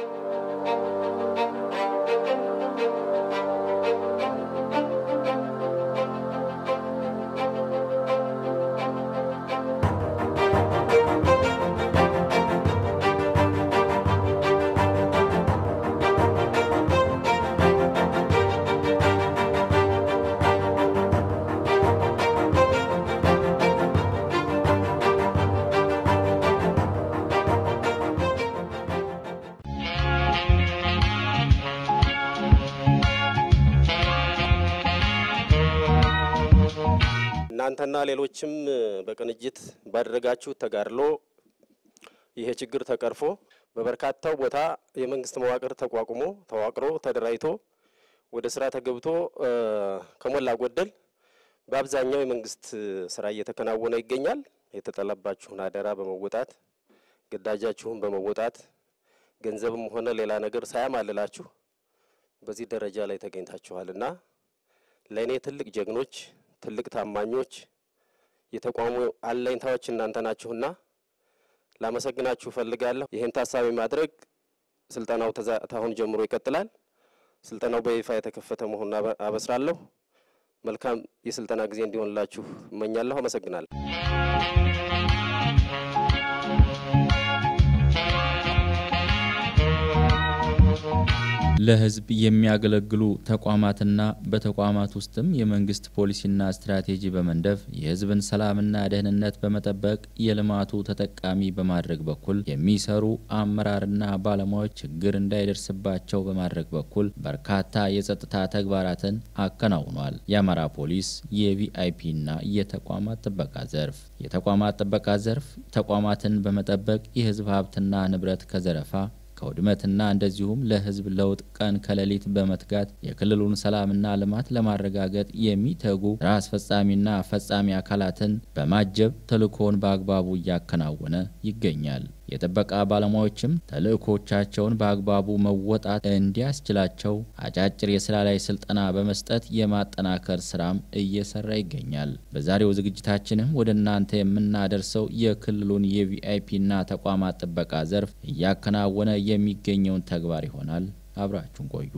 እናንተና ሌሎችም በቅንጅት ባደረጋችሁ ተጋድሎ ይሄ ችግር ተቀርፎ በበርካታው ቦታ የመንግስት መዋቅር ተቋቁሞ ተዋቅሮ ተደራጅቶ ወደ ስራ ተገብቶ ከሞላ ጎደል በአብዛኛው የመንግስት ስራ እየተከናወነ ይገኛል። የተጠለባችሁን አደራ በመወጣት ግዳጃችሁን በመወጣት ገንዘብም ሆነ ሌላ ነገር ሳያማልላችሁ በዚህ ደረጃ ላይ ተገኝታችኋልና ለእኔ ትልቅ ጀግኖች፣ ትልቅ ታማኞች፣ የተቋሙ አለኝታዎች እናንተ ናችሁና ላመሰግናችሁ እፈልጋለሁ። ይህን ታሳቢ ማድረግ ስልጠናው ታሁን ጀምሮ ይቀጥላል። ስልጠናው በይፋ የተከፈተ መሆኑን አበስራለሁ። መልካም የስልጠና ጊዜ እንዲሆንላችሁ እመኛለሁ። አመሰግናለሁ። ለሕዝብ የሚያገለግሉ ተቋማትና በተቋማት ውስጥም የመንግስት ፖሊሲና ስትራቴጂ በመንደፍ የሕዝብን ሰላምና ደህንነት በመጠበቅ የልማቱ ተጠቃሚ በማድረግ በኩል የሚሰሩ አመራርና ባለሙያዎች ችግር እንዳይደርስባቸው በማድረግ በኩል በርካታ የጸጥታ ተግባራትን አከናውኗል። የአማራ ፖሊስ የቪአይፒና የተቋማት ጥበቃ ዘርፍ የተቋማት ጥበቃ ዘርፍ ተቋማትን በመጠበቅ የሕዝብ ሀብትና ንብረት ከዘረፋ ከውድመትና እንደዚሁም ለህዝብ ለውጥ ቀን ከሌሊት በመትጋት የክልሉን ሰላምና ልማት ለማረጋገጥ የሚተጉ ስራ አስፈጻሚና ፈጻሚ አካላትን በማጀብ ተልእኮውን በአግባቡ እያከናወነ ይገኛል። የጥበቃ ባለሙያዎችም ተልእኮቻቸውን በአግባቡ መወጣት እንዲያስችላቸው አጫጭር የስራ ላይ ስልጠና በመስጠት የማጠናከር ስራም እየሰራ ይገኛል። በዛሬው ዝግጅታችንም ወደ እናንተ የምናደርሰው የክልሉን የቪአይፒና ተቋማት ጥበቃ ዘርፍ እያከናወነ የሚገኘውን ተግባር ይሆናል። አብራችሁን ቆዩ።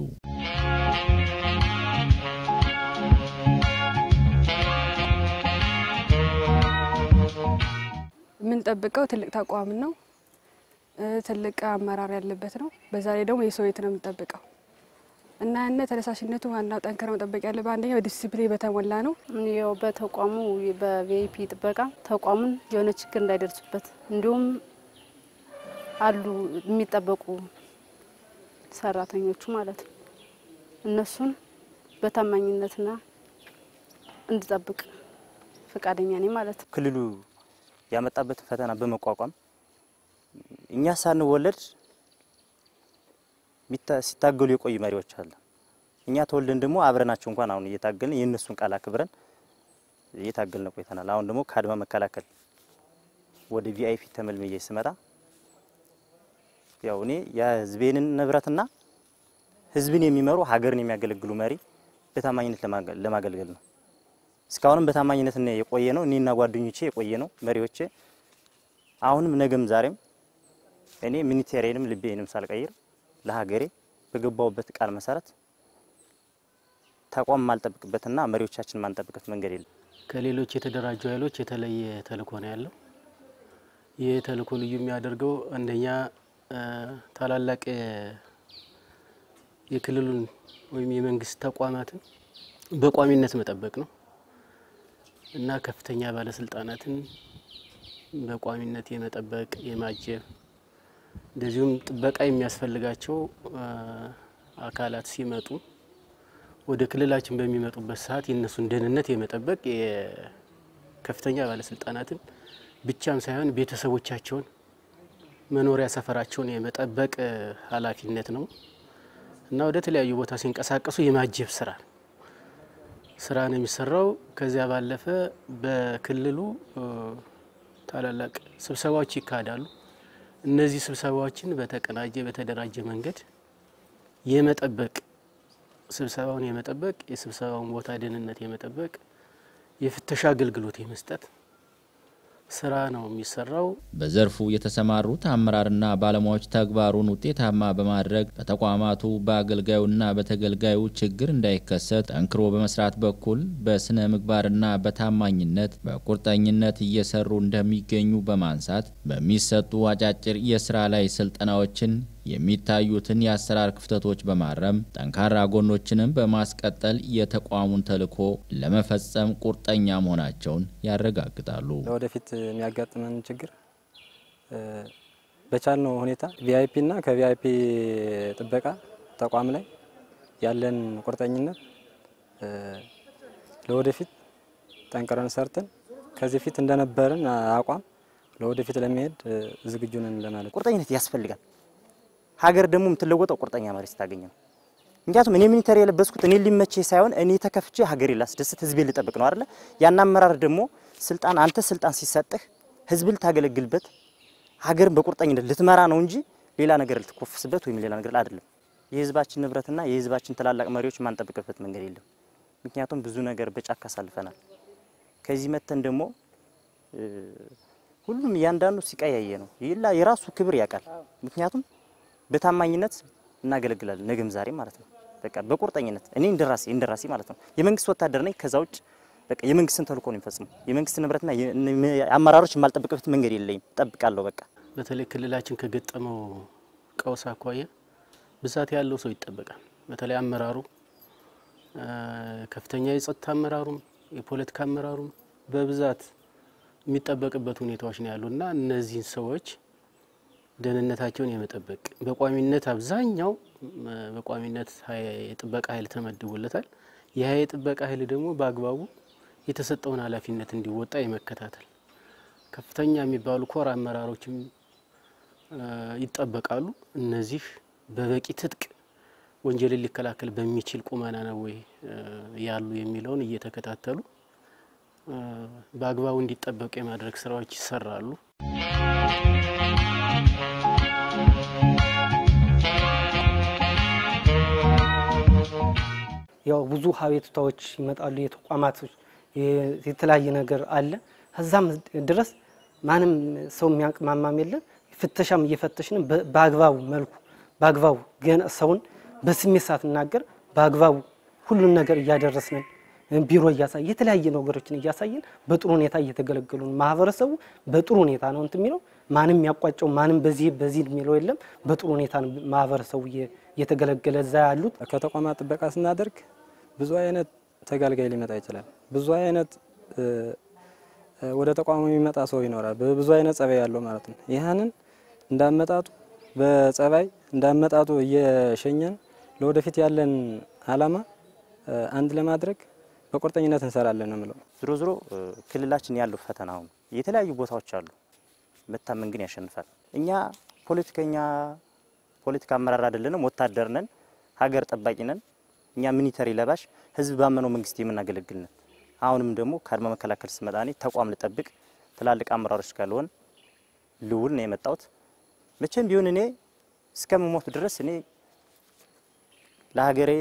የምንጠብቀው ትልቅ ተቋም ነው። ትልቅ አመራር ያለበት ነው። በዛ ላይ ደግሞ የሰው ቤት ነው የምንጠብቀው እና ያነ ተነሳሽነቱ ዋናው ጠንከር መጠበቅ ያለበት አንደኛ በዲሲፕሊን በተሞላ ነው። ያው በተቋሙ በቪአይፒ ጥበቃ ተቋሙን የሆነ ችግር እንዳይደርሱበት እንዲሁም አሉ የሚጠበቁ ሰራተኞቹ ማለት ነው እነሱን በታማኝነትና እንድጠብቅ ፈቃደኛ ነኝ ማለት ነው። ክልሉ ያመጣበትን ፈተና በመቋቋም እኛ ሳንወለድ ሲታገሉ የቆዩ መሪዎች አለ። እኛ ተወልደን ደግሞ አብረናቸው እንኳን አሁን እየታገልን የእነሱን ቃል አክብረን እየታገልን ቆይተናል። አሁን ደግሞ ከአድማ መከላከል ወደ ቪአይፒ ተመልምዬ ስመጣ ያው እኔ የህዝቤንን ንብረትና ህዝብን የሚመሩ ሀገርን የሚያገለግሉ መሪ በታማኝነት ለማገልገል ነው። እስካሁንም በታማኝነት የቆየ ነው። እኔና ጓደኞቼ የቆየ ነው መሪዎቼ። አሁንም ነገም ዛሬም እኔ ሚኒቴሪንም ልቤንም ሳልቀይር ለሀገሬ በገባውበት ቃል መሰረት ተቋም ማልጠብቅበትና መሪዎቻችን ማንጠብቅበት መንገድ የለም። ከሌሎች የተደራጁ ኃይሎች የተለየ ተልእኮ ነው ያለው። ይህ ተልእኮ ልዩ የሚያደርገው አንደኛ ታላላቅ የክልሉን ወይም የመንግስት ተቋማትን በቋሚነት መጠበቅ ነው እና ከፍተኛ ባለስልጣናትን በቋሚነት የመጠበቅ የማጀብ እንደዚሁም ጥበቃ የሚያስፈልጋቸው አካላት ሲመጡ ወደ ክልላችን በሚመጡበት ሰዓት የእነሱን ደህንነት የመጠበቅ የከፍተኛ ባለስልጣናትን ብቻም ሳይሆን ቤተሰቦቻቸውን መኖሪያ ሰፈራቸውን የመጠበቅ ኃላፊነት ነው እና ወደ ተለያዩ ቦታ ሲንቀሳቀሱ የማጀብ ስራ ስራ ነው የሚሰራው። ከዚያ ባለፈ በክልሉ ታላላቅ ስብሰባዎች ይካሄዳሉ። እነዚህ ስብሰባዎችን በተቀናጀ በተደራጀ መንገድ የመጠበቅ ስብሰባውን የመጠበቅ የስብሰባውን ቦታ ደህንነት የመጠበቅ የፍተሻ አገልግሎት የመስጠት ስራ ነው የሚሰራው። በዘርፉ የተሰማሩት አመራርና ባለሙያዎች ተግባሩን ውጤታማ በማድረግ በተቋማቱ በአገልጋዩና በተገልጋዩ ችግር እንዳይከሰት ጠንክሮ በመስራት በኩል በስነ ምግባርና በታማኝነት በቁርጠኝነት እየሰሩ እንደሚገኙ በማንሳት በሚሰጡ አጫጭር የስራ ላይ ስልጠናዎችን የሚታዩትን የአሰራር ክፍተቶች በማረም ጠንካራ ጎኖችንም በማስቀጠል የተቋሙን ተልዕኮ ለመፈጸም ቁርጠኛ መሆናቸውን ያረጋግጣሉ። ለወደፊት የሚያጋጥመን ችግር በቻልነው ሁኔታ ቪአይፒ እና ከቪአይፒ ጥበቃ ተቋም ላይ ያለን ቁርጠኝነት ለወደፊት ጠንክረን ሰርተን ከዚህ ፊት እንደነበረን አቋም ለወደፊት ለመሄድ ዝግጁ ነን ለማለት ቁርጠኝነት ያስፈልጋል። ሀገር ደግሞ የምትለወጠው ቁርጠኛ መሪ ስታገኝ ነው። ምክንያቱም እኔ ሚኒተር የለበስኩት እኔ ሊመቼ ሳይሆን እኔ ተከፍቼ ሀገሬ ላስደስት ህዝቤ ልጠብቅ ነው አይደለ? ያን አመራር ደግሞ ስልጣን አንተ ስልጣን ሲሰጥህ ህዝብ ልታገለግልበት ሀገርን በቁርጠኝነት ልትመራ ነው እንጂ ሌላ ነገር ልትኮፍስበት ወይም ሌላ ነገር አይደለም። የህዝባችን ንብረትና የህዝባችን ትላላቅ መሪዎች ማንጠብቅበት መንገድ የለም። ምክንያቱም ብዙ ነገር በጫካ አሳልፈናል። ከዚህ መተን ደግሞ ሁሉም እያንዳንዱ ሲቀያየ ነው ይላ የራሱ ክብር ያውቃል። ምክንያቱም በታማኝነት እናገለግላለን ነገም ዛሬ ማለት ነው። በቃ በቁርጠኝነት እኔ እንደራሴ እንደራሴ ማለት ነው የመንግስት ወታደር ነኝ። ከዛ ውጭ በቃ የመንግስትን ተልእኮ ነው የሚፈጽመው። የመንግስት ንብረትና አመራሮች የማልጠብቅበት መንገድ የለኝም። ጠብቃለሁ በቃ በተለይ ክልላችን ከገጠመው ቀውስ አኳያ ብዛት ያለው ሰው ይጠበቃል። በተለይ አመራሩ ከፍተኛ የጸጥታ አመራሩም የፖለቲካ አመራሩም በብዛት የሚጠበቅበት ሁኔታዎች ነው ያሉ እና እነዚህን ሰዎች ደህንነታቸውን የመጠበቅ በቋሚነት አብዛኛው በቋሚነት የጥበቃ ኃይል ተመድቦለታል። ይህ የጥበቃ ኃይል ደግሞ በአግባቡ የተሰጠውን ኃላፊነት እንዲወጣ የመከታተል ከፍተኛ የሚባሉ ኮር አመራሮችም ይጠበቃሉ። እነዚህ በበቂ ትጥቅ ወንጀልን ሊከላከል በሚችል ቁመና ነው ወይ ያሉ የሚለውን እየተከታተሉ በአግባቡ እንዲጠበቁ የማድረግ ስራዎች ይሰራሉ። ያው ብዙ ሀቤቱታዎች ይመጣሉ። የተቋማቶች የተለያየ ነገር አለ። ከዛም ድረስ ማንም ሰው የሚያቅማማም የለም። ፍተሻም እየፈተሽን በአግባቡ መልኩ በአግባቡ ገና ሰውን በስሜት ሳትናገር በአግባቡ ሁሉን ነገር እያደረስንን ቢሮ እያሳየ የተለያየ ነገሮችን እያሳየን በጥሩ ሁኔታ እየተገለገሉ ነው። ማህበረሰቡ በጥሩ ሁኔታ ነው እንትን የሚለው ማንም ያቋጨው ማንም በዚህ በዚህ የሚለው የለም። በጥሩ ሁኔታ ነው ማህበረሰቡ እየተገለገለ እዛ ያሉት ከተቋማት ጥበቃ ስናደርግ ብዙ አይነት ተገልጋይ ሊመጣ ይችላል። ብዙ አይነት ወደ ተቋሙ የሚመጣ ሰው ይኖራል። ብዙ አይነት ጸባይ ያለው ማለት ነው። ይህንን እንዳመጣጡ በጸባይ እንዳመጣጡ እየሸኘን ለወደፊት ያለን አላማ አንድ ለማድረግ በቁርጠኝነት እንሰራለን ነው የምለው። ዝሮ ዝሮ ክልላችን ያለው ፈተና አሁን የተለያዩ ቦታዎች አሉ። መታመን ግን ያሸንፋል። እኛ ፖለቲከኛ ፖለቲካ አመራር አይደለንም፣ ወታደር ነን፣ ሀገር ጠባቂ ነን። እኛ ሚኒተሪ ለባሽ ህዝብ ባመነው መንግስት የምናገለግል ነን። አሁንም ደግሞ ከአድማ መከላከል ስመጣ እኔ ተቋም ልጠብቅ ትላልቅ አመራሮች ካልሆን ልውል ነው የመጣሁት። መቼም ቢሆን እኔ እስከምሞት ድረስ እኔ ለሀገሬ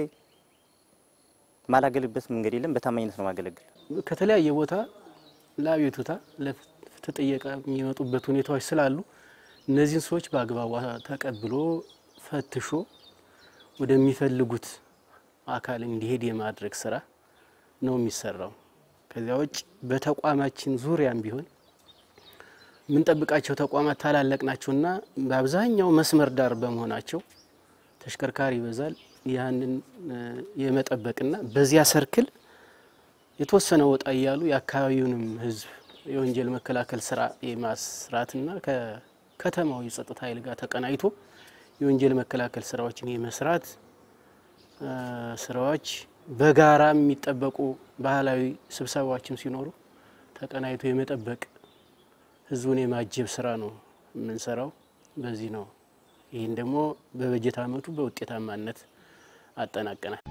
ማላገልበት መንገድ የለም። በታማኝነት ነው ማገለግል። ከተለያየ ቦታ ለአቤቱታ ለፍትህ ጥየቃ የሚመጡበት ሁኔታዎች ስላሉ እነዚህን ሰዎች በአግባቡ ተቀብሎ ፈትሾ ወደሚፈልጉት አካል እንዲሄድ የማድረግ ስራ ነው የሚሰራው። ከዚያ ውጭ በተቋማችን ዙሪያም ቢሆን የምንጠብቃቸው ተቋማት ታላላቅ ናቸውና በአብዛኛው መስመር ዳር በመሆናቸው ተሽከርካሪ ይበዛል። ያንን የመጠበቅና በዚያ ሰርክል የተወሰነ ወጣ እያሉ የአካባቢውንም ሕዝብ የወንጀል መከላከል ስራ የማስራትና ከከተማው የጸጥታ ኃይል ጋር ተቀናይቶ የወንጀል መከላከል ስራዎችን የመስራት ስራዎች በጋራ የሚጠበቁ ባህላዊ ስብሰባዎችም ሲኖሩ ተቀናይቶ የመጠበቅ ህዝቡን የማጀብ ስራ ነው የምንሰራው። በዚህ ነው። ይህን ደግሞ በበጀት አመቱ በውጤታማነት አጠናቀናል።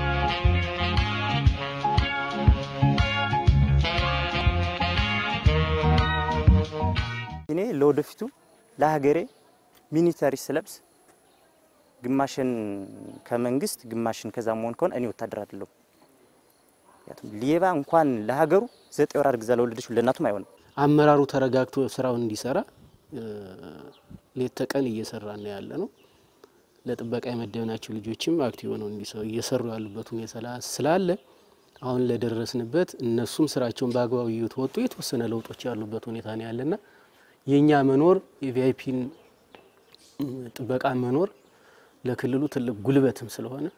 እኔ ለወደፊቱ ለሀገሬ ሚኒተሪ ስለብስ ግማሽን ከመንግስት ግማሽን ከዛ መሆን ከሆነ እኔ ወታደር አይደለሁም። ምክንያቱም ሌባ እንኳን ለሀገሩ ዘጠኝ ወር አርግዛ ለወለደች ለእናቱም አይሆንም። አመራሩ ተረጋግቶ ስራውን እንዲሰራ ሌት ተቀን እየሰራ ነው ያለ ነው። ለጥበቃ የመደብናቸው ልጆችም አክቲቭ ሆነው እየሰሩ ያሉበት ሁኔታ ስላለ አሁን ለደረስንበት እነሱም ስራቸውን በአግባቡ እየተወጡ የተወሰነ ለውጦች ያሉበት ሁኔታ ነው ያለና የእኛ መኖር የቪአይፒን ጥበቃ መኖር ለክልሉ ትልቅ ጉልበትም ስለሆነ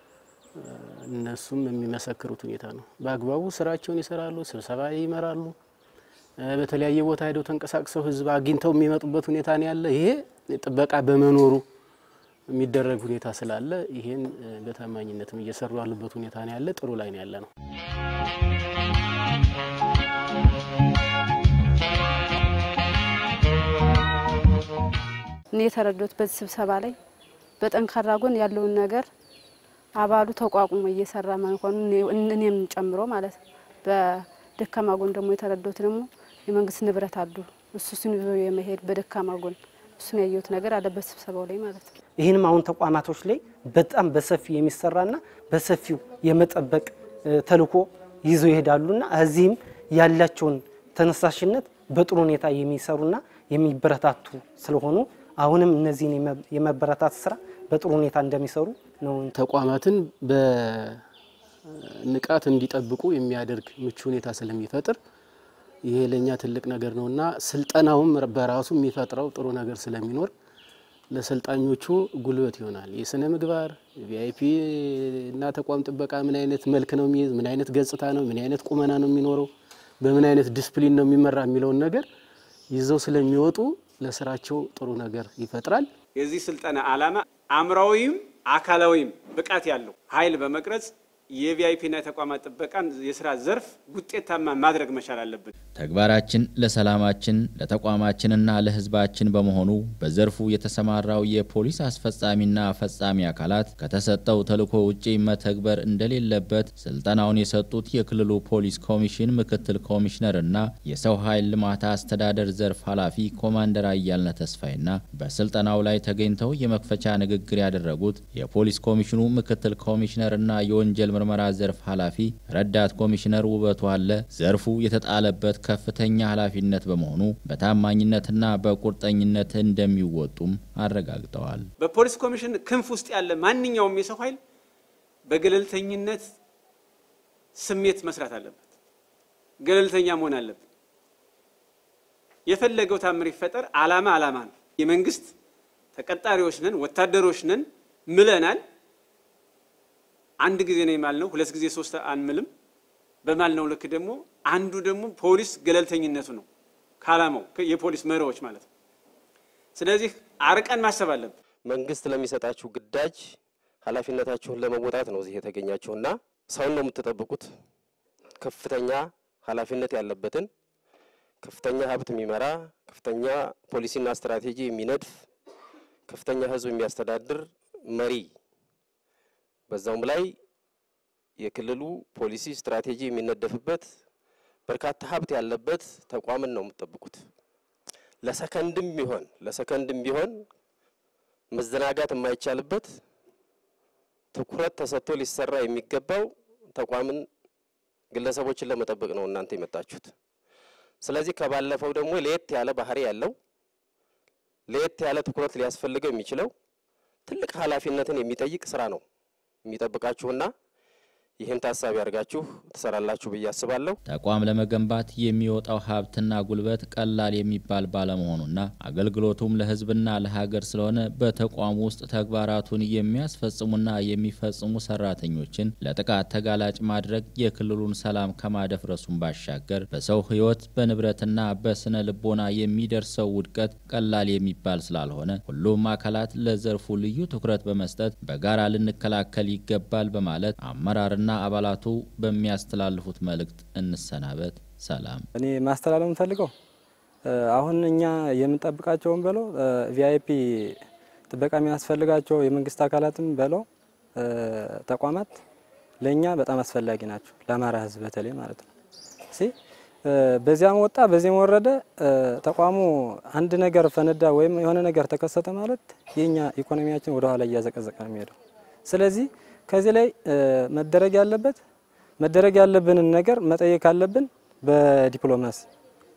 እነሱም የሚመሰክሩት ሁኔታ ነው። በአግባቡ ስራቸውን ይሰራሉ፣ ስብሰባ ይመራሉ። በተለያየ ቦታ ሄደው ተንቀሳቅሰው ህዝብ አግኝተው የሚመጡበት ሁኔታ ነው ያለ። ይሄ ጥበቃ በመኖሩ የሚደረግ ሁኔታ ስላለ ይሄን በታማኝነትም እየሰሩ ያሉበት ሁኔታ ነው ያለ። ጥሩ ላይ ነው ያለ ነው። እኔ የተረዳሁት በዚህ ስብሰባ ላይ በጠንካራ ጎን ያለውን ነገር አባሉ ተቋቁሞ እየሰራ መሆኑ እኔም ጨምሮ ማለት ነው። በደካማ ጎን ደግሞ የተረዳሁት ደግሞ የመንግስት ንብረት አሉ እሱ እሱን ይዞ የመሄድ በደካማ ጎን እሱን ያየሁት ነገር አለበት ስብሰባው ላይ ማለት ነው። ይህንም አሁን ተቋማቶች ላይ በጣም በሰፊው የሚሰራና በሰፊው የመጠበቅ ተልዕኮ ይዘው ይሄዳሉና እዚህም ያላቸውን ተነሳሽነት በጥሩ ሁኔታ የሚሰሩና የሚበረታቱ ስለሆኑ አሁንም እነዚህን የመበረታት ስራ በጥሩ ሁኔታ እንደሚሰሩ ነው። ተቋማትን በንቃት እንዲጠብቁ የሚያደርግ ምቹ ሁኔታ ስለሚፈጥር ይሄ ለእኛ ትልቅ ነገር ነው እና ስልጠናውም በራሱ የሚፈጥረው ጥሩ ነገር ስለሚኖር ለሰልጣኞቹ ጉልበት ይሆናል። የስነ ምግባር ቪአይፒ እና ተቋም ጥበቃ ምን አይነት መልክ ነው የሚይዝ፣ ምን አይነት ገጽታ ነው፣ ምን አይነት ቁመና ነው የሚኖረው፣ በምን አይነት ዲስፕሊን ነው የሚመራ የሚለውን ነገር ይዘው ስለሚወጡ ለስራቸው ጥሩ ነገር ይፈጥራል። የዚህ ስልጠና ዓላማ አእምሯዊም አካላዊም ብቃት ያለው ኃይል በመቅረጽ የቪአይፒና የተቋማት ጥበቃን የስራ ዘርፍ ውጤታማ ማድረግ መቻል አለብን። ተግባራችን ለሰላማችን ለተቋማችንና ለሕዝባችን በመሆኑ በዘርፉ የተሰማራው የፖሊስ አስፈጻሚና ፈጻሚ አካላት ከተሰጠው ተልዕኮ ውጪ መተግበር እንደሌለበት ስልጠናውን የሰጡት የክልሉ ፖሊስ ኮሚሽን ምክትል ኮሚሽነርና የሰው ኃይል ልማት አስተዳደር ዘርፍ ኃላፊ ኮማንደር አያልነ ተስፋይና በስልጠናው ላይ ተገኝተው የመክፈቻ ንግግር ያደረጉት የፖሊስ ኮሚሽኑ ምክትል ኮሚሽነርና የወንጀል ምርመራ ዘርፍ ኃላፊ ረዳት ኮሚሽነር ውበቱ አለ ዘርፉ የተጣለበት ከፍተኛ ኃላፊነት በመሆኑ በታማኝነትና በቁርጠኝነት እንደሚወጡም አረጋግጠዋል። በፖሊስ ኮሚሽን ክንፍ ውስጥ ያለ ማንኛውም የሰው ኃይል በገለልተኝነት ስሜት መስራት አለበት። ገለልተኛ መሆን አለበት። የፈለገው ታምር ይፈጠር፣ አላማ አላማ ነው። የመንግስት ተቀጣሪዎች ነን፣ ወታደሮች ነን ምለናል። አንድ ጊዜ ነው የማልነው፣ ሁለት ጊዜ ሶስት አንምልም። በማልነው ልክ ደግሞ አንዱ ደግሞ ፖሊስ ገለልተኝነቱ ነው ከዓላማው የፖሊስ መሪዎች ማለት ነው። ስለዚህ አርቀን ማሰብ አለብን። መንግስት ለሚሰጣችሁ ግዳጅ ኃላፊነታችሁን ለመወጣት ነው እዚህ የተገኛችሁና ሰውን ነው የምትጠብቁት። ከፍተኛ ኃላፊነት ያለበትን ከፍተኛ ሀብት የሚመራ ከፍተኛ ፖሊሲና ስትራቴጂ የሚነድፍ ከፍተኛ ሕዝብ የሚያስተዳድር መሪ በዛውም ላይ የክልሉ ፖሊሲ ስትራቴጂ የሚነደፍበት በርካታ ሀብት ያለበት ተቋምን ነው የምትጠብቁት። ለሰከንድም ቢሆን ለሰከንድም ቢሆን መዘናጋት የማይቻልበት ትኩረት ተሰጥቶ ሊሰራ የሚገባው ተቋምን፣ ግለሰቦችን ለመጠበቅ ነው እናንተ የመጣችሁት። ስለዚህ ከባለፈው ደግሞ ለየት ያለ ባህሪ ያለው ለየት ያለ ትኩረት ሊያስፈልገው የሚችለው ትልቅ ኃላፊነትን የሚጠይቅ ስራ ነው የሚጠብቃችሁና ይህን ታሳቢ አድርጋችሁ ትሰራላችሁ ብዬ አስባለሁ። ተቋም ለመገንባት የሚወጣው ሀብትና ጉልበት ቀላል የሚባል ባለመሆኑና አገልግሎቱም ለሕዝብና ለሀገር ስለሆነ በተቋሙ ውስጥ ተግባራቱን የሚያስፈጽሙና የሚፈጽሙ ሰራተኞችን ለጥቃት ተጋላጭ ማድረግ የክልሉን ሰላም ከማደፍረሱም ባሻገር በሰው ሕይወት በንብረትና በስነ ልቦና የሚደርሰው ውድቀት ቀላል የሚባል ስላልሆነ ሁሉም አካላት ለዘርፉ ልዩ ትኩረት በመስጠት በጋራ ልንከላከል ይገባል በማለት አመራርና አባላቱ በሚያስተላልፉት መልእክት እንሰናበት። ሰላም። እኔ ማስተላለፍ የምፈልገው አሁን እኛ የምንጠብቃቸውን በለው ቪአይፒ ጥበቃ የሚያስፈልጋቸው የመንግስት አካላትም በለው ተቋማት ለእኛ በጣም አስፈላጊ ናቸው፣ ለአማራ ህዝብ በተለይ ማለት ነው። ሲ በዚያም ወጣ በዚህም ወረደ ተቋሙ አንድ ነገር ፈነዳ ወይም የሆነ ነገር ተከሰተ ማለት የኛ ኢኮኖሚያችን ወደ ኋላ እያዘቀዘቀ ነው የሚሄደው። ስለዚህ ከዚህ ላይ መደረግ ያለበት መደረግ ያለብንን ነገር መጠየቅ አለብን በዲፕሎማሲ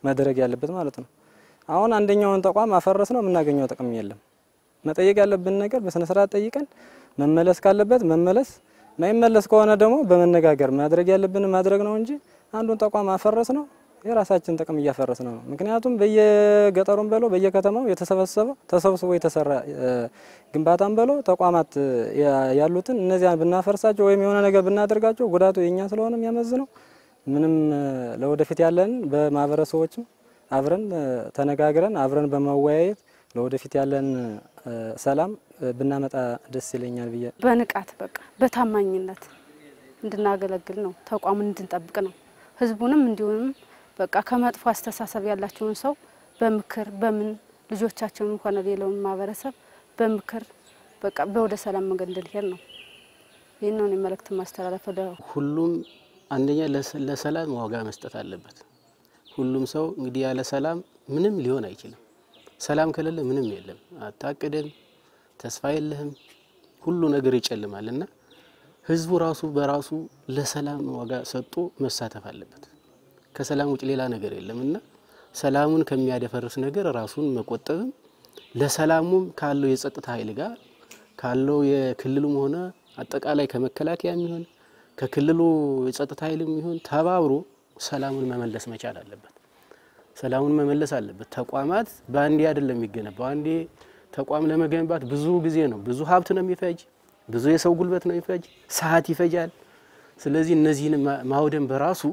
መደረግ ያለበት ማለት ነው። አሁን አንደኛውን ተቋም አፈረስ ነው የምናገኘው ጥቅም የለም። መጠየቅ ያለብን ነገር በስነ ስርዓት ጠይቀን መመለስ ካለበት መመለስ፣ ማይመለስ ከሆነ ደግሞ በመነጋገር ማድረግ ያለብን ማድረግ ነው እንጂ አንዱን ተቋም አፈረስ ነው የራሳችን ጥቅም እያፈረስ ነው። ምክንያቱም በየገጠሩም በለው በየከተማው የተሰበሰበው ተሰብስቦ የተሰራ ግንባታም በለው ተቋማት ያሉትን እነዚያን ብናፈርሳቸው ወይም የሆነ ነገር ብናደርጋቸው ጉዳቱ የኛ ስለሆነ የሚያመዝነው ምንም ለወደፊት ያለን በማህበረሰቦችም አብረን ተነጋግረን አብረን በመወያየት ለወደፊት ያለን ሰላም ብናመጣ ደስ ይለኛል ብዬ በንቃት በቃ በታማኝነት እንድናገለግል ነው፣ ተቋሙን እንድንጠብቅ ነው። ህዝቡንም እንዲሁም በቃ ከመጥፎ አስተሳሰብ ያላቸውን ሰው በምክር በምን ልጆቻቸውን ሆነ ሌላውን ማህበረሰብ በምክር በቃ በወደ ሰላም መንገድ እንድንሄድ ነው። ይህን ነው መልእክት ማስተላለፍ ወደ ሁሉም አንደኛ ለሰላም ዋጋ መስጠት አለበት። ሁሉም ሰው እንግዲህ ያለ ሰላም ምንም ሊሆን አይችልም። ሰላም ከሌለ ምንም የለም። አታቅድም፣ ተስፋ የለህም፣ ሁሉ ነገር ይጨልማል እና ህዝቡ ራሱ በራሱ ለሰላም ዋጋ ሰጥቶ መሳተፍ አለበት። ከሰላም ውጭ ሌላ ነገር የለም እና ሰላሙን ከሚያደፈርስ ነገር ራሱን መቆጠብም ለሰላሙም ካለው የጸጥታ ኃይል ጋር ካለው የክልሉም ሆነ አጠቃላይ ከመከላከያ የሚሆን ከክልሉ የጸጥታ ኃይልም ይሁን ተባብሮ ሰላሙን መመለስ መቻል አለበት። ሰላሙን መመለስ አለበት። ተቋማት በአንዴ አይደለም የሚገነባው። አንዴ ተቋም ለመገንባት ብዙ ጊዜ ነው፣ ብዙ ሀብት ነው የሚፈጅ፣ ብዙ የሰው ጉልበት ነው የሚፈጅ፣ ሰዓት ይፈጃል። ስለዚህ እነዚህን ማውደም በራሱ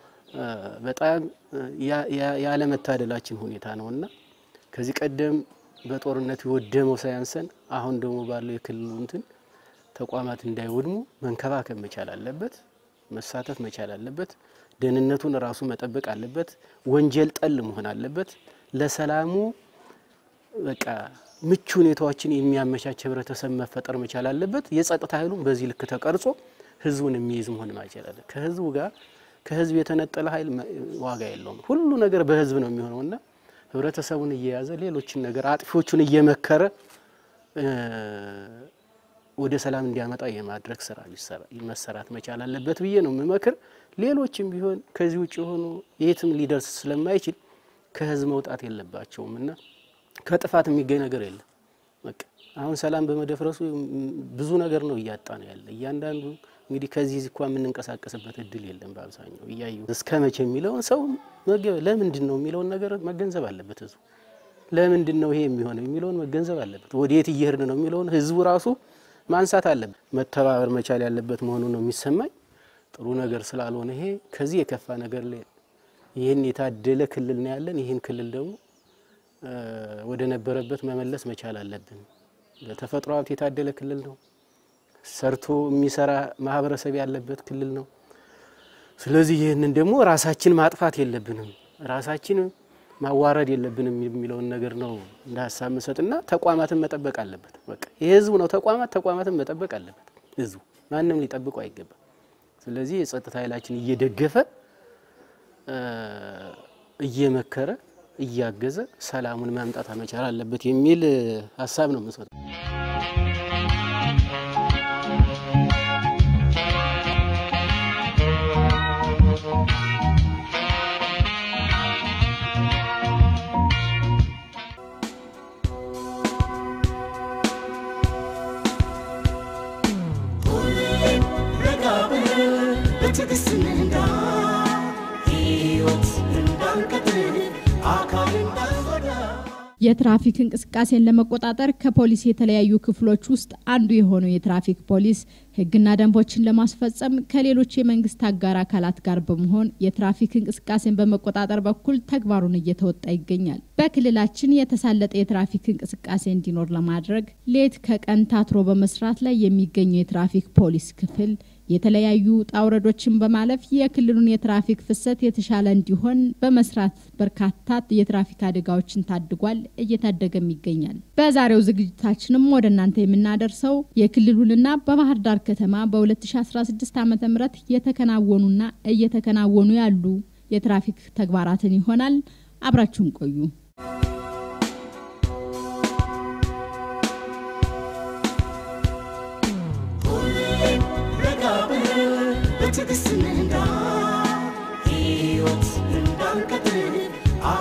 በጣም ያለመታደላችን ሁኔታ ነው እና ከዚህ ቀደም በጦርነት የወደመው ሳያንሰን አሁን ደግሞ ባለው የክልሉ እንትን ተቋማት እንዳይወድሙ መንከባከብ መቻል አለበት፣ መሳተፍ መቻል አለበት። ደህንነቱን ራሱ መጠበቅ አለበት። ወንጀል ጠል መሆን አለበት። ለሰላሙ በቃ ምቹ ሁኔታዎችን የሚያመቻች ህብረተሰብ መፈጠር መቻል አለበት። የጸጥታ ኃይሉም በዚህ ልክ ተቀርጾ ህዝቡን የሚይዝ መሆን መቻል አለ። ከህዝቡ ጋር ከህዝብ የተነጠለ ኃይል ዋጋ የለውም። ሁሉ ነገር በህዝብ ነው የሚሆነውና ህብረተሰቡን እየያዘ ሌሎችን ነገር አጥፊዎቹን እየመከረ ወደ ሰላም እንዲያመጣ የማድረግ ስራ መሰራት መቻል አለበት ብዬ ነው የምመክር። ሌሎችም ቢሆን ከዚህ ውጭ የሆኑ የትም ሊደርስ ስለማይችል ከህዝብ መውጣት የለባቸውም እና ከጥፋት የሚገኝ ነገር የለም። በቃ አሁን ሰላም በመደፍረሱ ብዙ ነገር ነው እያጣ ነው ያለ። እያንዳንዱ እንግዲህ ከዚህ እንኳ የምንንቀሳቀስበት እድል የለም። በአብዛኛው እያዩ እስከ መቼ የሚለውን ሰው ለምንድን ነው የሚለውን ነገር መገንዘብ አለበት ህዝቡ። ለምንድን ነው ይሄ የሚሆነው የሚለውን መገንዘብ አለበት። ወዴት እየሄድን ነው የሚለውን ህዝቡ ራሱ ማንሳት አለበት። መተባበር መቻል ያለበት መሆኑ ነው የሚሰማኝ። ጥሩ ነገር ስላልሆነ ይሄ ከዚህ የከፋ ነገር ላይ ይህን የታደለ ክልል ነው ያለን። ይህን ክልል ደግሞ ወደ ነበረበት መመለስ መቻል አለብን። በተፈጥሮ ሀብት የታደለ ክልል ነው። ሰርቶ የሚሰራ ማህበረሰብ ያለበት ክልል ነው። ስለዚህ ይህንን ደግሞ ራሳችን ማጥፋት የለብንም፣ ራሳችን ማዋረድ የለብንም የሚለውን ነገር ነው እንደ ሀሳብ መሰጥና ተቋማትን መጠበቅ አለበት። በቃ የህዝቡ ነው ተቋማት ተቋማትን መጠበቅ አለበት ህዝቡ፣ ማንም ሊጠብቁ አይገባም። ስለዚህ የጸጥታ ኃይላችን እየደገፈ እየመከረ እያገዘ ሰላሙን ማምጣት መቻል አለበት የሚል ሀሳብ ነው የምንሰጠው። በትዕግስት እንንዳ ሕይወት እንዳንቀጥል አካል እንዳንጎዳ የትራፊክ እንቅስቃሴን ለመቆጣጠር ከፖሊስ የተለያዩ ክፍሎች ውስጥ አንዱ የሆነው የትራፊክ ፖሊስ ሕግና ደንቦችን ለማስፈጸም ከሌሎች የመንግስት አጋር አካላት ጋር በመሆን የትራፊክ እንቅስቃሴን በመቆጣጠር በኩል ተግባሩን እየተወጣ ይገኛል። በክልላችን የተሳለጠ የትራፊክ እንቅስቃሴ እንዲኖር ለማድረግ ሌት ከቀን ታትሮ በመስራት ላይ የሚገኘው የትራፊክ ፖሊስ ክፍል የተለያዩ ውጣ ውረዶችን በማለፍ የክልሉን የትራፊክ ፍሰት የተሻለ እንዲሆን በመስራት በርካታ የትራፊክ አደጋዎችን ታድጓል፣ እየታደገም ይገኛል። በዛሬው ዝግጅታችንም ወደ እናንተ የምናደርሰው የክልሉንና በባህር ዳር ከተማ በ2016 ዓ ም የተከናወኑና እየተከናወኑ ያሉ የትራፊክ ተግባራትን ይሆናል። አብራችሁን ቆዩ። ረጋ ብለን በትዕግስት እንንዳ ሕይወት እንዳንቀጥል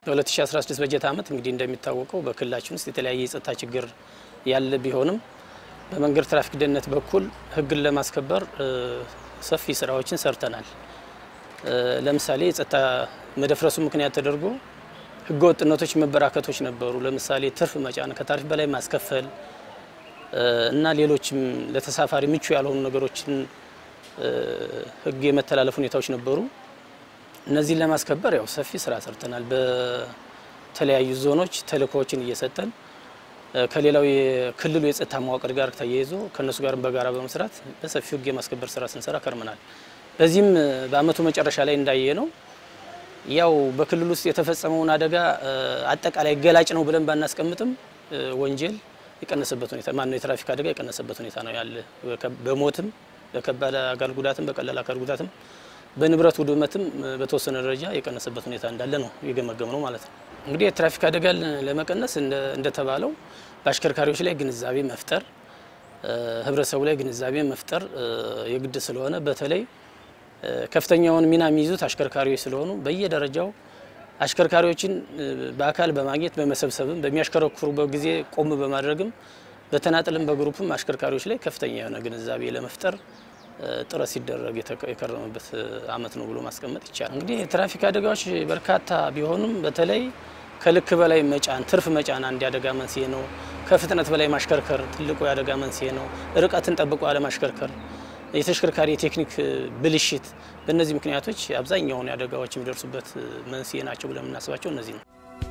በ2016 በጀት ዓመት እንግዲህ እንደሚታወቀው በክልላችን ውስጥ የተለያየ የጸጥታ ችግር ያለ ቢሆንም በመንገድ ትራፊክ ደህንነት በኩል ሕግን ለማስከበር ሰፊ ስራዎችን ሰርተናል። ለምሳሌ የጸጥታ መደፍረሱ ምክንያት ተደርጎ ሕገ ወጥነቶች መበራከቶች ነበሩ። ለምሳሌ ትርፍ መጫን፣ ከታሪፍ በላይ ማስከፈል እና ሌሎችም ለተሳፋሪ ምቹ ያልሆኑ ነገሮችን ሕግ የመተላለፍ ሁኔታዎች ነበሩ። እነዚህን ለማስከበር ያው ሰፊ ስራ ሰርተናል። በተለያዩ ዞኖች ተልእኮዎችን እየሰጠን ከሌላው የክልሉ የጸጥታ መዋቅር ጋር ተያይዞ ከእነሱ ጋርም በጋራ በመስራት በሰፊው ህግ የማስከበር ስራ ስንሰራ ከርመናል። በዚህም በአመቱ መጨረሻ ላይ እንዳየ ነው ያው በክልሉ ውስጥ የተፈጸመውን አደጋ አጠቃላይ ገላጭ ነው ብለን ባናስቀምጥም ወንጀል የቀነሰበት ሁኔታ ማነው የትራፊክ አደጋ የቀነሰበት ሁኔታ ነው ያለ በሞትም በከባድ አካል ጉዳትም በቀላል አካል ጉዳትም በንብረት ውድመትም በተወሰነ ደረጃ የቀነሰበት ሁኔታ እንዳለ ነው የገመገም ነው ማለት ነው። እንግዲህ የትራፊክ አደጋን ለመቀነስ እንደተባለው በአሽከርካሪዎች ላይ ግንዛቤ መፍጠር፣ ህብረተሰቡ ላይ ግንዛቤ መፍጠር የግድ ስለሆነ በተለይ ከፍተኛውን ሚና የሚይዙት አሽከርካሪዎች ስለሆኑ በየደረጃው አሽከርካሪዎችን በአካል በማግኘት በመሰብሰብም በሚያሽከረክሩበት ጊዜ ቆም በማድረግም በተናጥልም በግሩፕም አሽከርካሪዎች ላይ ከፍተኛ የሆነ ግንዛቤ ለመፍጠር ጥረት ሲደረግ የከረመበት አመት ነው ብሎ ማስቀመጥ ይቻላል። እንግዲህ የትራፊክ አደጋዎች በርካታ ቢሆኑም በተለይ ከልክ በላይ መጫን፣ ትርፍ መጫን አንድ የአደጋ መንስኤ ነው። ከፍጥነት በላይ ማሽከርከር ትልቁ የአደጋ መንስኤ ነው። ርቀትን ጠብቆ አለማሽከርከር፣ የተሽከርካሪ የቴክኒክ ብልሽት፣ በእነዚህ ምክንያቶች አብዛኛውን አደጋዎች የሚደርሱበት መንስኤ ናቸው ብለን የምናስባቸው እነዚህ ነው።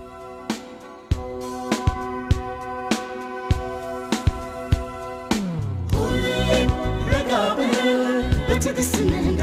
በትዕግስት እንዳ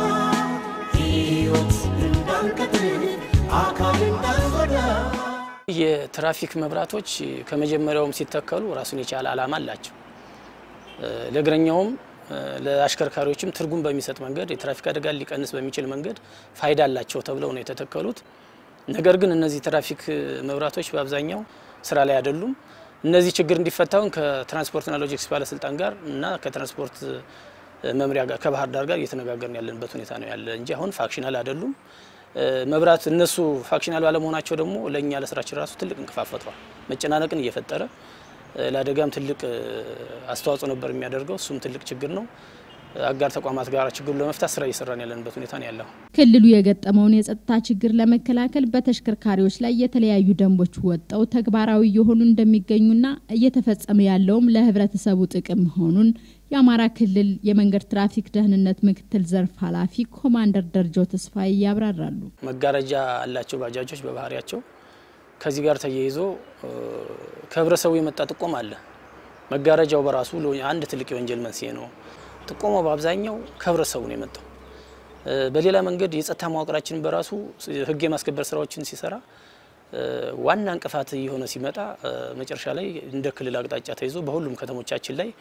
ሕይወት እንዳንቀጥል አካል እንዳንጎዳ የትራፊክ መብራቶች ከመጀመሪያውም ሲተከሉ ራሱን የቻለ ዓላማ አላቸው። ለእግረኛውም ለአሽከርካሪዎችም ትርጉም በሚሰጥ መንገድ የትራፊክ አደጋን ሊቀንስ በሚችል መንገድ ፋይዳ አላቸው ተብለው ነው የተተከሉት። ነገር ግን እነዚህ ትራፊክ መብራቶች በአብዛኛው ስራ ላይ አይደሉም። እነዚህ ችግር እንዲፈታውን ከትራንስፖርትና ሎጂስቲክስ ባለስልጣን ጋር እና ከትራንስፖርት መምሪያ ጋር ከባህር ዳር ጋር እየተነጋገርን ያለንበት ሁኔታ ነው ያለ እንጂ አሁን ፋክሽናል አይደሉም። መብራት እነሱ ፋክሽናል ባለመሆናቸው ደግሞ ለእኛ ለስራችን ራሱ ትልቅ እንቅፋት ፈጥሯል። መጨናነቅን እየፈጠረ ለአደጋም ትልቅ አስተዋጽኦ ነበር የሚያደርገው። እሱም ትልቅ ችግር ነው። አጋር ተቋማት ጋር ችግሩን ለመፍታት ስራ እየሰራን ያለንበት ሁኔታ ነው ያለው። ክልሉ የገጠመውን የጸጥታ ችግር ለመከላከል በተሽከርካሪዎች ላይ የተለያዩ ደንቦች ወጥተው ተግባራዊ እየሆኑ እንደሚገኙና እየተፈጸመ ያለውም ለሕብረተሰቡ ጥቅም መሆኑን የአማራ ክልል የመንገድ ትራፊክ ደህንነት ምክትል ዘርፍ ኃላፊ ኮማንደር ደረጃው ተስፋዬ ያብራራሉ። መጋረጃ አላቸው ባጃጆች በባህሪያቸው። ከዚህ ጋር ተያይዞ ከህብረተሰቡ የመጣ ጥቆማ አለ። መጋረጃው በራሱ አንድ ትልቅ የወንጀል መንስኤ ነው። ጥቆማው በአብዛኛው ከህብረተሰቡ ነው የመጣው። በሌላ መንገድ የጸጥታ መዋቅራችን በራሱ ህግ የማስከበር ስራዎችን ሲሰራ ዋና እንቅፋት የሆነ ሲመጣ መጨረሻ ላይ እንደ ክልል አቅጣጫ ተይዞ በሁሉም ከተሞቻችን ላይ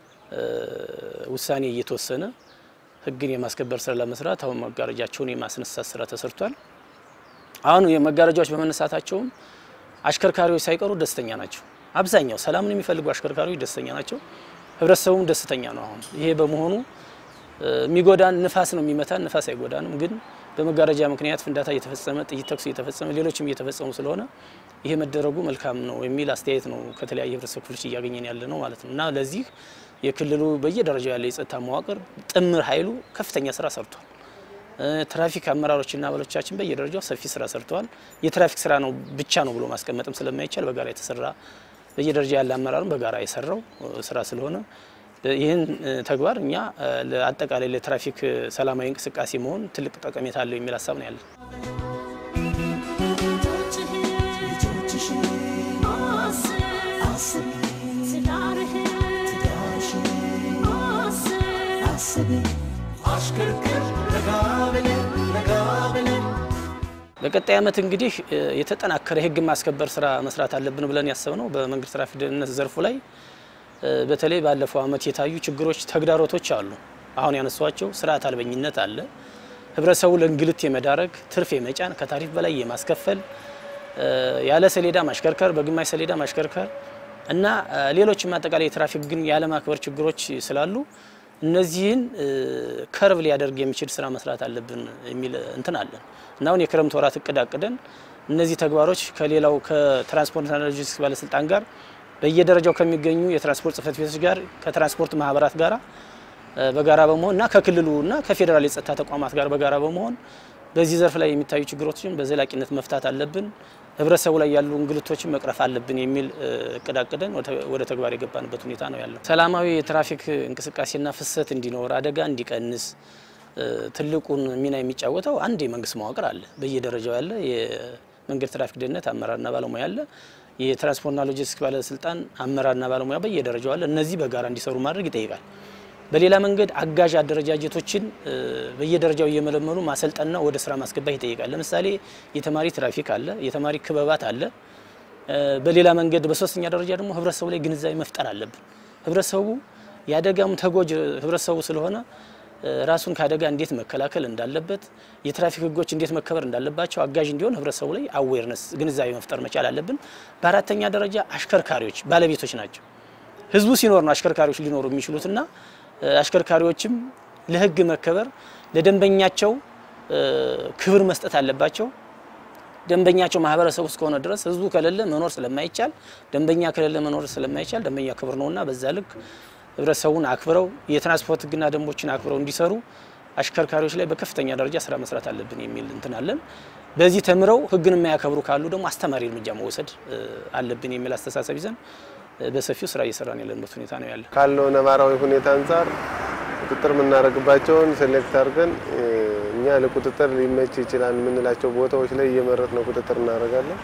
ውሳኔ እየተወሰነ ህግን የማስከበር ስራ ለመስራት አሁን መጋረጃቸውን የማስነሳት ስራ ተሰርቷል። አሁን የመጋረጃዎች በመነሳታቸውም አሽከርካሪዎች ሳይቀሩ ደስተኛ ናቸው። አብዛኛው ሰላምን የሚፈልጉ አሽከርካሪዎች ደስተኛ ናቸው። ህብረተሰቡም ደስተኛ ነው። አሁን ይሄ በመሆኑ የሚጎዳን ንፋስ ነው የሚመታን፣ ንፋስ አይጎዳንም። ግን በመጋረጃ ምክንያት ፍንዳታ እየተፈጸመ ጥይት ተኩስ እየተፈጸመ ሌሎችም እየተፈጸሙ ስለሆነ ይሄ መደረጉ መልካም ነው የሚል አስተያየት ነው ከተለያየ ህብረተሰብ ክፍሎች እያገኘን ያለ ነው ማለት ነው እና ለዚህ የክልሉ በየደረጃው ያለ የጸጥታ መዋቅር ጥምር ኃይሉ ከፍተኛ ስራ ሰርቷል። ትራፊክ አመራሮችና አባሎቻችን በየደረጃው ሰፊ ስራ ሰርተዋል። የትራፊክ ስራ ነው ብቻ ነው ብሎ ማስቀመጥም ስለማይቻል በጋራ የተሰራ በየደረጃ ያለ አመራርም በጋራ የሰራው ስራ ስለሆነ ይህን ተግባር እኛ አጠቃላይ ለትራፊክ ሰላማዊ እንቅስቃሴ መሆን ትልቅ ጠቀሜታ አለው የሚል ሀሳብ ነው ያለን። በቀጣይ ዓመት እንግዲህ የተጠናከረ የህግ ማስከበር ስራ መስራት አለብን ብለን ያሰብነው በመንገድ ትራፊክ ደህንነት ዘርፉ ላይ በተለይ ባለፈው ዓመት የታዩ ችግሮች፣ ተግዳሮቶች አሉ። አሁን ያነሷቸው ስርዓት አልበኝነት አለ። ህብረተሰቡ ለእንግልት የመዳረግ ትርፍ የመጫን ከታሪፍ በላይ የማስከፈል ያለ ሰሌዳ ማሽከርከር፣ በግማሽ ሰሌዳ ማሽከርከር እና ሌሎችም አጠቃላይ የትራፊክ ግን ያለማክበር ችግሮች ስላሉ እነዚህን ከርብ ሊያደርግ የሚችል ስራ መስራት አለብን የሚል እንትን አለን እና አሁን የክረምት ወራት እቅድ አቅደን እነዚህ ተግባሮች ከሌላው ከትራንስፖርትና ሎጂስቲክስ ባለስልጣን ጋር በየደረጃው ከሚገኙ የትራንስፖርት ጽህፈት ቤቶች ጋር ከትራንስፖርት ማህበራት ጋር በጋራ በመሆን እና ከክልሉ እና ከፌዴራል የጸጥታ ተቋማት ጋር በጋራ በመሆን በዚህ ዘርፍ ላይ የሚታዩ ችግሮችን በዘላቂነት መፍታት አለብን፣ ህብረተሰቡ ላይ ያሉ እንግልቶችን መቅረፍ አለብን የሚል እቅድ አቅደን ወደ ተግባር የገባንበት ሁኔታ ነው ያለው። ሰላማዊ የትራፊክ እንቅስቃሴና ፍሰት እንዲኖር፣ አደጋ እንዲቀንስ ትልቁን ሚና የሚጫወተው አንድ የመንግስት መዋቅር አለ። በየደረጃው ያለ የመንገድ ትራፊክ ደህንነት አመራርና ባለሙያ አለ። የትራንስፖርትና ሎጂስቲክስ ባለስልጣን አመራርና ባለሙያ በየደረጃው አለ። እነዚህ በጋራ እንዲሰሩ ማድረግ ይጠይቃል። በሌላ መንገድ አጋዥ አደረጃጀቶችን በየደረጃው እየመለመሉ ማሰልጠንና ወደ ስራ ማስገባት ይጠይቃል። ለምሳሌ የተማሪ ትራፊክ አለ፣ የተማሪ ክበባት አለ። በሌላ መንገድ በሶስተኛ ደረጃ ደግሞ ህብረተሰቡ ላይ ግንዛቤ መፍጠር አለብን። ህብረተሰቡ የአደጋም ተጎጅ ህብረተሰቡ ስለሆነ ራሱን ከአደጋ እንዴት መከላከል እንዳለበት፣ የትራፊክ ህጎች እንዴት መከበር እንዳለባቸው አጋዥ እንዲሆን ህብረተሰቡ ላይ አዌርነስ ግንዛቤ መፍጠር መቻል አለብን። በአራተኛ ደረጃ አሽከርካሪዎች ባለቤቶች ናቸው። ህዝቡ ሲኖር ነው አሽከርካሪዎች ሊኖሩ የሚችሉትና አሽከርካሪዎችም ለህግ መከበር ለደንበኛቸው ክብር መስጠት አለባቸው። ደንበኛቸው ማህበረሰቡ እስከሆነ ድረስ ህዝቡ ከሌለ መኖር ስለማይቻል፣ ደንበኛ ከሌለ መኖር ስለማይቻል ደንበኛ ክብር ነውና በዛ ልክ ህብረተሰቡን አክብረው የትራንስፖርት ህግና ደንቦችን አክብረው እንዲሰሩ አሽከርካሪዎች ላይ በከፍተኛ ደረጃ ስራ መስራት አለብን የሚል እንትን አለን። በዚህ ተምረው ህግን የማያከብሩ ካሉ ደግሞ አስተማሪ እርምጃ መውሰድ አለብን የሚል አስተሳሰብ ይዘን በሰፊው ስራ እየሰራን ያለንበት ሁኔታ ነው ያለ። ካለው ነባራዊ ሁኔታ አንጻር ቁጥጥር የምናደርግባቸውን ሴሌክት አድርገን እኛ ለቁጥጥር ሊመች ይችላል የምንላቸው ቦታዎች ላይ እየመረጥ ነው ቁጥጥር እናደርጋለን።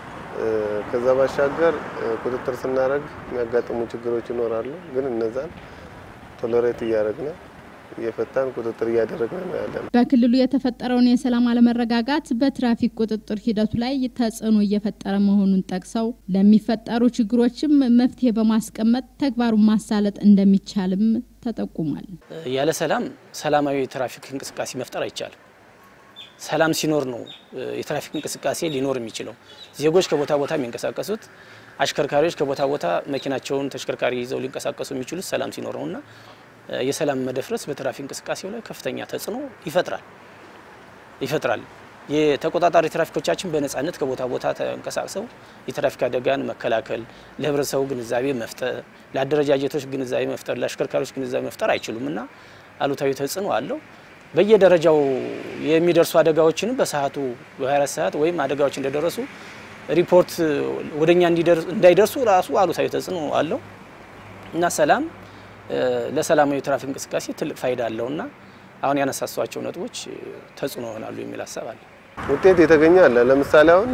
ከዛ ባሻገር ቁጥጥር ስናደርግ የሚያጋጥሙ ችግሮች ይኖራሉ። ግን እነዛን ቶለሬት እያደረግን እየፈታን ቁጥጥር እያደረግን ነው ያለን። በክልሉ የተፈጠረውን የሰላም አለመረጋጋት በትራፊክ ቁጥጥር ሂደቱ ላይ ተጽዕኖ እየፈጠረ መሆኑን ጠቅሰው ለሚፈጠሩ ችግሮችም መፍትሄ በማስቀመጥ ተግባሩን ማሳለጥ እንደሚቻልም ተጠቁሟል። ያለ ሰላም ሰላማዊ የትራፊክ እንቅስቃሴ መፍጠር አይቻልም። ሰላም ሲኖር ነው የትራፊክ እንቅስቃሴ ሊኖር የሚችለው። ዜጎች ከቦታ ቦታ የሚንቀሳቀሱት፣ አሽከርካሪዎች ከቦታ ቦታ መኪናቸውን ተሽከርካሪ ይዘው ሊንቀሳቀሱ የሚችሉት ሰላም ሲኖር ነውና የሰላም መደፍረስ በትራፊክ እንቅስቃሴው ላይ ከፍተኛ ተጽዕኖ ይፈጥራል ይፈጥራል። የተቆጣጣሪ ትራፊኮቻችን በነጻነት ከቦታ ቦታ ተንቀሳቅሰው የትራፊክ አደጋን መከላከል፣ ለህብረተሰቡ ግንዛቤ መፍጠር፣ ለአደረጃጀቶች ግንዛቤ መፍጠር፣ ለአሽከርካሪዎች ግንዛቤ መፍጠር አይችሉም እና አሉታዊ ተጽዕኖ አለው። በየደረጃው የሚደርሱ አደጋዎችንም በሰዓቱ በ24 ሰዓት ወይም አደጋዎች እንደደረሱ ሪፖርት ወደኛ እንዳይደርሱ ራሱ አሉታዊ ተጽዕኖ አለው እና ሰላም ለሰላማዊ የትራፊክ እንቅስቃሴ ትልቅ ፋይዳ አለውና አሁን ያነሳሷቸው ነጥቦች ተጽዕኖ ይሆናሉ የሚል ሀሳብ አለ። ውጤት የተገኘ አለ። ለምሳሌ አሁን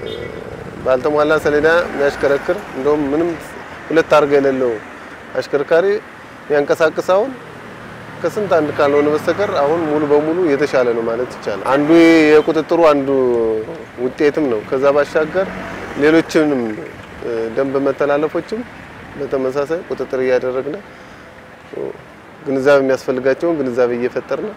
ባልተሟላ ሰሌዳ የሚያሽከረክር እንደውም ምንም ሁለት አርጋ የሌለው አሽከርካሪ የሚያንቀሳቅስ አሁን ከስንት አንድ ካልሆነ በስተቀር አሁን ሙሉ በሙሉ የተሻለ ነው ማለት ይቻላል። አንዱ የቁጥጥሩ አንዱ ውጤትም ነው። ከዛ ባሻገር ሌሎችንም ደንብ መተላለፎችም በተመሳሳይ ቁጥጥር እያደረግን ግንዛቤ የሚያስፈልጋቸውን ግንዛቤ እየፈጠርን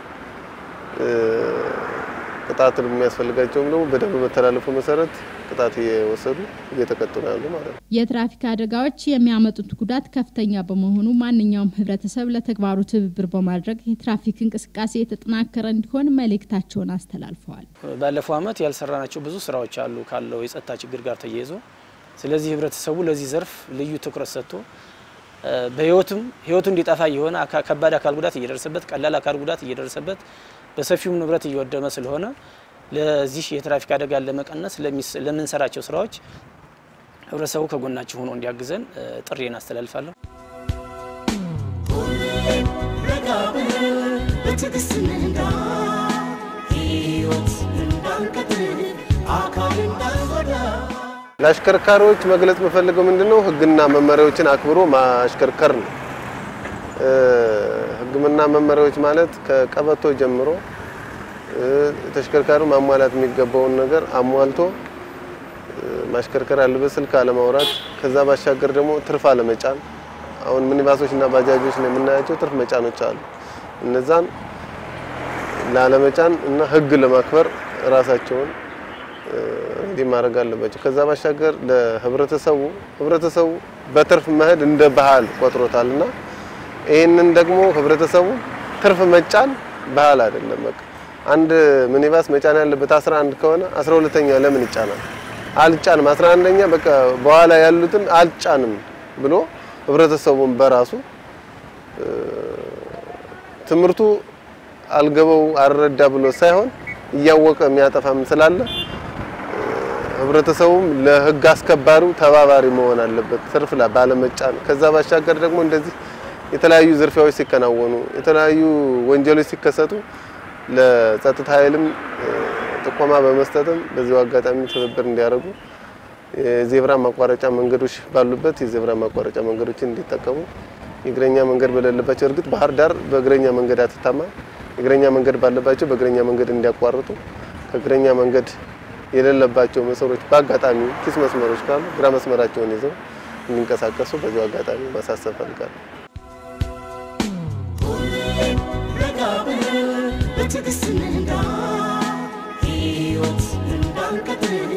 ቅጣት የሚያስፈልጋቸውም ደግሞ በደንብ መተላለፉ መሰረት ቅጣት እየወሰዱ እየተቀጡ ነው ያሉ ማለት ነው። የትራፊክ አደጋዎች የሚያመጡት ጉዳት ከፍተኛ በመሆኑ ማንኛውም ህብረተሰብ ለተግባሩ ትብብር በማድረግ የትራፊክ እንቅስቃሴ የተጠናከረ እንዲሆን መልእክታቸውን አስተላልፈዋል። ባለፈው ዓመት ያልሰራናቸው ብዙ ስራዎች አሉ ካለው የጸጥታ ችግር ጋር ተያይዞ። ስለዚህ ህብረተሰቡ ለዚህ ዘርፍ ልዩ ትኩረት ሰጥቶ በህይወቱም ህይወቱ እንዲጠፋ የሆነ ከባድ አካል ጉዳት እየደረሰበት ቀላል አካል ጉዳት እየደረሰበት በሰፊውም ንብረት እየወደመ ስለሆነ ለዚህ የትራፊክ አደጋን ለመቀነስ ለምንሰራቸው ስራዎች ህብረተሰቡ ከጎናችን ሆኖ እንዲያግዘን ጥሪዬን አስተላልፋለሁ። ረጋ ብለን በትዕግስት እንንዳ ህይወት እንዳንቀጥል አካል እንዳንጎዳ ለአሽከርካሪዎች መግለጽ የምፈልገው ምንድነው ህግና መመሪያዎችን አክብሮ ማሽከርከር ነው። ህግና መመሪያዎች ማለት ከቀበቶ ጀምሮ ተሽከርካሪው ማሟላት የሚገባውን ነገር አሟልቶ ማሽከርከር አለበት። ስልክ አለማውራት፣ ከዛ ባሻገር ደግሞ ትርፍ አለመጫን። አሁን ሚኒባሶች እና ባጃጆች ላይ የምናያቸው ትርፍ መጫኖች አሉ። እነዛን ላለመጫን እና ህግ ለማክበር ራሳቸውን እንዲህ ማድረግ አለባቸው። ከዛ ባሻገር ለህብረተሰቡ ህብረተሰቡ በትርፍ መሄድ እንደ ባህል ቆጥሮታል እና ይህንን ደግሞ ህብረተሰቡ ትርፍ መጫን ባህል አይደለም። በቃ አንድ ሚኒባስ መጫን ያለበት 11 ከሆነ 12ኛ ለምን ይጫናል? አልጫንም 11ኛ በቃ በኋላ ያሉትን አልጫንም ብሎ ህብረተሰቡን በራሱ ትምህርቱ አልገባው አልረዳ ብሎ ሳይሆን እያወቀ የሚያጠፋም ስላለ ህብረተሰቡም ለህግ አስከባሪው ተባባሪ መሆን አለበት፣ ትርፍ ላይ ባለመጫን። ከዛ ባሻገር ደግሞ እንደዚህ የተለያዩ ዝርፊያዎች ሲከናወኑ፣ የተለያዩ ወንጀሎች ሲከሰቱ ለጸጥታ ኃይልም ጥቆማ በመስጠትም በዚሁ አጋጣሚ ትብብር እንዲያደርጉ የዜብራ ማቋረጫ መንገዶች ባሉበት የዜብራ ማቋረጫ መንገዶችን እንዲጠቀሙ የእግረኛ መንገድ በሌለባቸው እርግጥ ባህር ዳር በእግረኛ መንገድ አትታማ የእግረኛ መንገድ ባለባቸው በእግረኛ መንገድ እንዲያቋርጡ ከእግረኛ መንገድ የሌለባቸው መስመሮች በአጋጣሚ ኪስ መስመሮች ካሉ ግራ መስመራቸውን ይዘው እንዲንቀሳቀሱ በዚሁ አጋጣሚ ማሳሰብ ፈልጋለሁ። ረጋ ብለን በትዕግስት እንንዳ ሕይወት እንዳንቀጥል